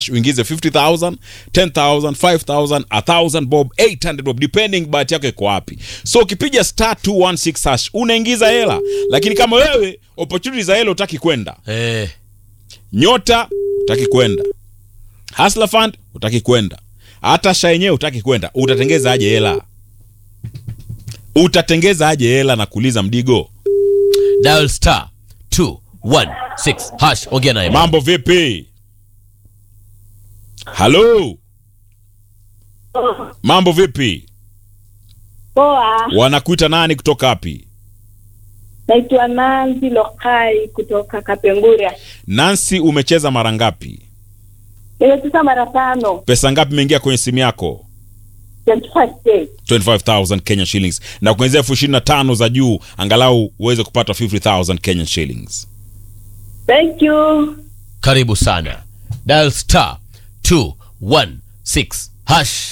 uingize 50000 10000 5000 1000 bob 800 bob depending bahati yako iko wapi so ukipiga star 216 hash unaingiza hela lakini kama wewe opportunity za hela utaki kwenda Eh, nyota utaki kwenda hasla fund utaki kwenda hata sha yenyewe utaki kwenda utatengeza aje hela utatengeza aje hela na kuuliza mdigo dial star 216 hash. Ongea naye. mambo vipi halo mambo vipi Poa, wanakuita nani kutoka wapi naitwa Nanzi Lokai kutoka Kapenguria. nansi umecheza mara ngapi Nimecheza mara tano, pesa ngapi imeingia kwenye simu yako 25 days. 25000 Kenya shillings na kuanzia elfu ishirini na tano za juu angalau uweze kupata 50000 Kenyan shillings Thank you. Karibu sana. Dial star 216 hash.